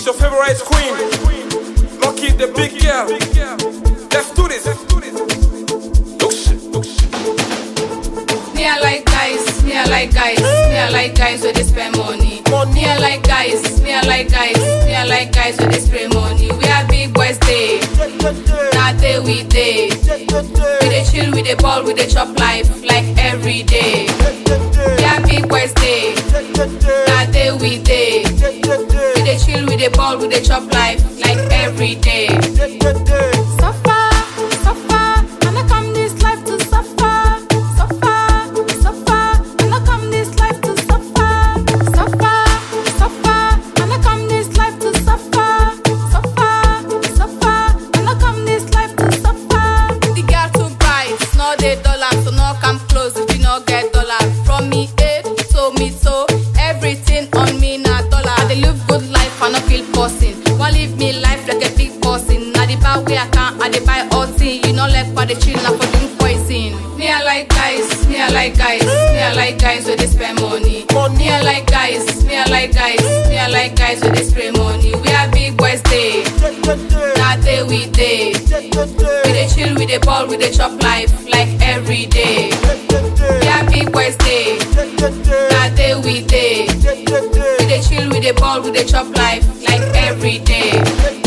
your favorite queen. Lucky the big girl. Let's do this. Oh shit, oh shit. Me I like guys, me I like guys, me I like guys where they spend money. Me I like guys, me I like guys, me I like guys where they spray money. We are big boys day, now day we day. We dey chill, we dey ball, we dey chop life like every day. We are big boys day, now day we day. We dey chill, we dey ball, we dey chop life like every day. Suffer, suffer, and I come this life to suffer. Suffer, suffer, and I come this life to suffer. Suffer, suffer, and I come this life to suffer. Suffer, suffer, and I come this life to suffer. The girl too bright, no dey dollar, so no come close if you no get dollar. From me head to me toe, everything on me na dollar. I dey live good life, I no feel person. Wan live me life like a big person. Na the bar wey I can, I dey buy all thing. You no like for the chill, na for drink poison. Me I like guys, me I like guys, me I like guys wey dey spend money. Me I like guys, me I like guys, me I like guys wey dey spray money. We are big boys day, na day we day. We dey chill, we dey ball, we dey chop life like every day. We are big boys day, na day we day. We dey chill, we dey ball, we dey chop life like every day.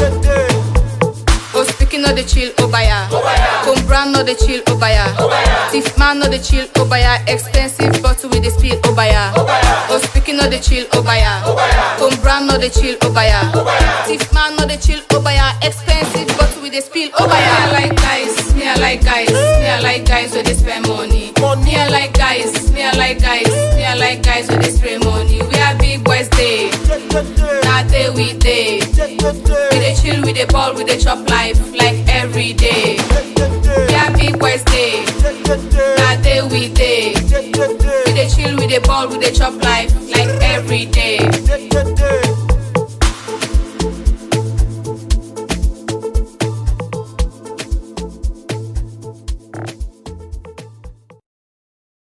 Oh, speaking of the chill, Obaya. Come brand no the chill, Obaya. Thief man no the chill, Obaya. Expensive bottle with the spill, Obaya. Oh, speaking of the chill, Obaya. Come brand no the chill, Obaya. Thief man no the chill, Obaya. Expensive bottle with the spill, Obaya. Me I like guys, me I like guys, me I like guys where they spend money. Me I like guys, me I like guys, me I like guys where they spray money. We are big boys day, na day we day. We dey chill, we dey ball, we dey chop life like every day. We are big boys day, na day we day. We dey chill, we dey ball, we dey chop life like every day.